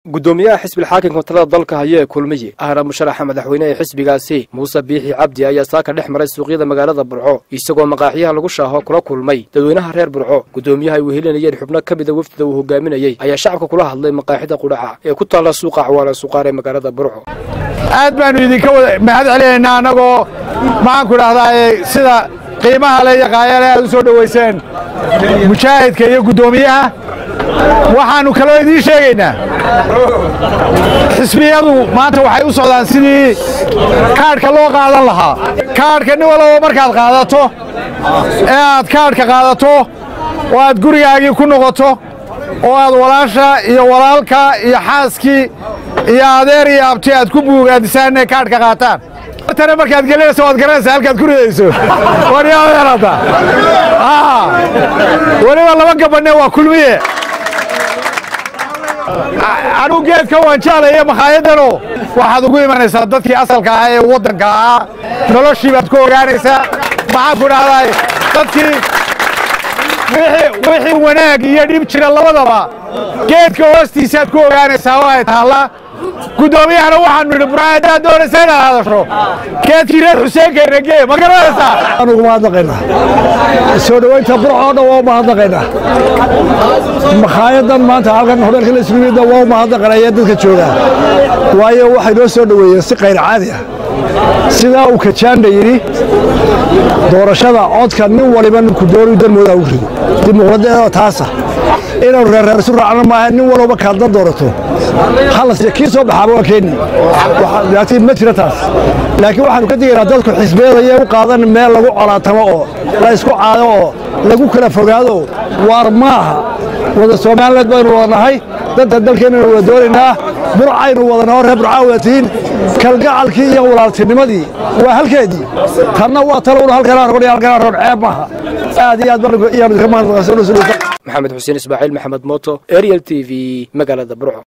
gudoomiyaha xisbil xaakimka talada dalka haya ee kulmiye ahna musharaxa madaxweyne ee xisbigaasi muuse biixi cabdi ayaa saaka dhex maray suuqyada magaalada burco isagoo maqaaxiyaha lagu shaaho kula kulmay dadweynaha reer burco gudoomiyaha ay wehelinayeen xubno ka mida wefdida uu hogaaminayey ayaa shacabka kula hadlay maqaaxida qudhaca ee ku taalla suuqa acwaala suqaar ee magaalada burco aad baannu idinka wada mahad celinaynaa annagoo maxaanku idhahdaa sida qiimaha le iyo qaayale aad u soo dhowayseen mujaahidka iyo guddoomiyaha waxaannu kaloo idiin sheegaynaa xisbiyadu maanta waxay u socdaan sidii kaadhka loo qaadan lahaa kaadhka nin walaba markaad qaadato ee aad kaadhka qaadato oo aad gurigaagii ku noqoto oo aad walaasha iyo walaalka iyo xaaskii iyo adeer iyo abti aad ku buugaadisaan inay kaadhka qaataan tana markaad gelinayso waad garanaysaa halkaad ku ridayso waryadeerata weliba laba gabadhne waa kulmiye anugu geedka waan jeclaya makhaayaddanoo waxaad ugu imanaysaa dadkii asalka ahaa ee waddanka ahaa noloshii baad ku ogaanaysaa maxaan ku dhahdaa dadkii wixii wanaag iyo dhib jira labadaba geedka hoostiisaad ku ogaanaysaa oo ay taallaa guddoomiyahana waxaanu nidhi burca haddaad doonaysa inaad hadasho geedkii reer xuseenkayna gee ma garanaysaa anugu mahadnaqaynaa soo dhowaynta burca oo dhan waa u mahadnaqaynaa makhaayaddan maanta halkan hodheelka la isugu yimidda waa u mahadnaqanaya dadka joogaa waayo waxay noo soo dhoweeyeen si qayr caadi ah sidaa uu kajaanda yidhi doorashada codka nin waliba ninku doonu dalmoodaa u rido dimuqraadiyada taasa inaanu reerreer isu raacno maaha nin walba kaadna doorato halas kii soo baxaaba waa keeni laakiin ma jira taas laakiin waxaanu ka digaynaa dadku xisbiyadaya u qaadan meel lagu colaatamo oo la isku caado oo lagu kala fogaado waar maaha wada soomaalileed baynu wada nahay danta dalkeennanu wada doonaynaa burcaynu wadanao reer burcaa wada tihiin kalgacalkii iyo walaaltinimadii waa halkeedii tanna waa talowna halkanaa rogon iyo halkanaa roon ceeb maaha aad iyo aad iyaanu idinka mahadnaqaysa maxamed xuseen ismaaciil maxamed mooto ariel t v magaalada burco